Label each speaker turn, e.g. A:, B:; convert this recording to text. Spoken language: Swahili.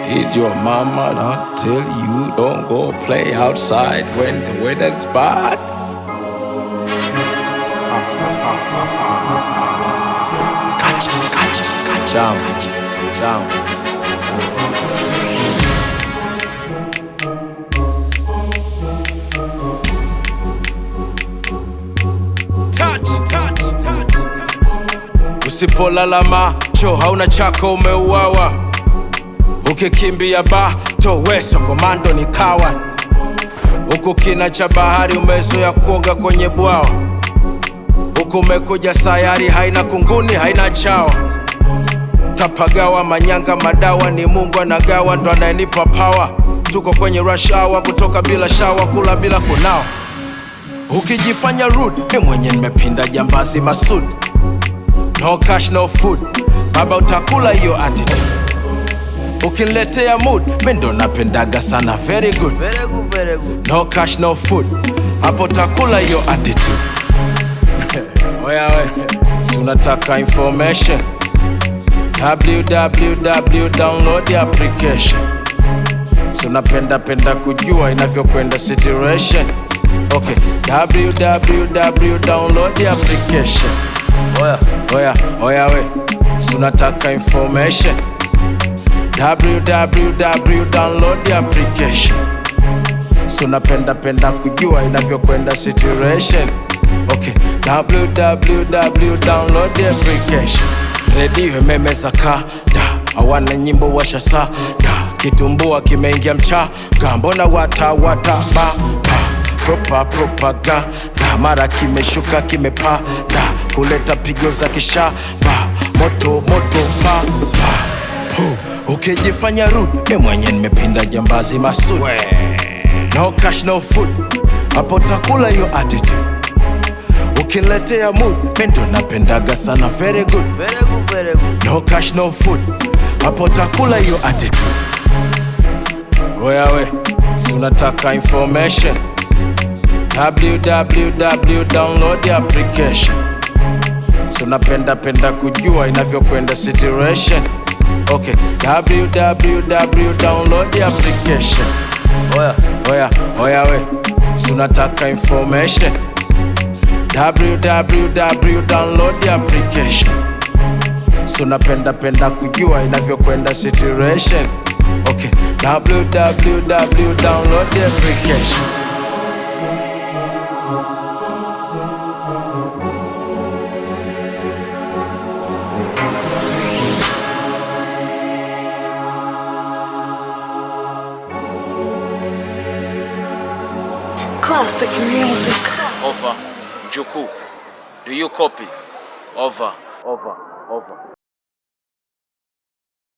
A: Did your mama not tell you don't go play outside when the weather's bad? Gotcha, gotcha, gotcha. Down, down. Touch, touch, touch, touch. Usipolala macho hauna chako, umeuawa. Ukikimbia bato weso komando ni kawa. Huku kina cha bahari umezoea kuoga kwenye bwawa. Huku umekuja sayari haina kunguni haina chawa. Tapagawa manyanga madawa ni Mungu anagawa ndo anayenipa power. Tuko kwenye rush hour kutoka bila shawa kula bila kunawa. Ukijifanya rude, mi mwenye nimepinda jambazi Masud. No cash no food, baba utakula hiyo attitude. Ukiniletea mood, mi ndo napendaga sana very good.
B: Very good, very good.
A: No cash no food, hapo utakula hiyo attitude. Oya we, si unataka information? www download the application. Si unapenda penda kujua inavyokwenda situation. Okay, www download the application.
B: Oya,
A: Oya, oya we, si unataka information? www download the application. Si unapenda penda kujua inavyokwenda situation. Okay, www download the application. Redio imemeza kada, hawana nyimbo washasada, kitumbua kimeingia mchaga, mbona wata wata ba ba propa propaganda, mara kimeshuka kimepanda, kuleta pigo za kishaba, moto moto pa pa pu. Ukijifanya rude, mi mwenye nimepinda jambazi Masud. No cash no food, hapo takula hiyo attitude. Ukiniletea mood, mi ndo napendaga sana very good.
B: very good, very good.
A: No cash no food, hapo takula hiyo attitude. Oya we, si unataka information? www download the application. Si unapenda penda kujua inavyokwenda situation. Okay, www download the application.
B: Oya,
A: Oya, oya we, si unataka information? www download the application. Si unapenda penda kujua inavyokwenda situation. Okay, www download the application.
C: Classic music.
A: Over. Juku. Do you copy? Over. Over. Over.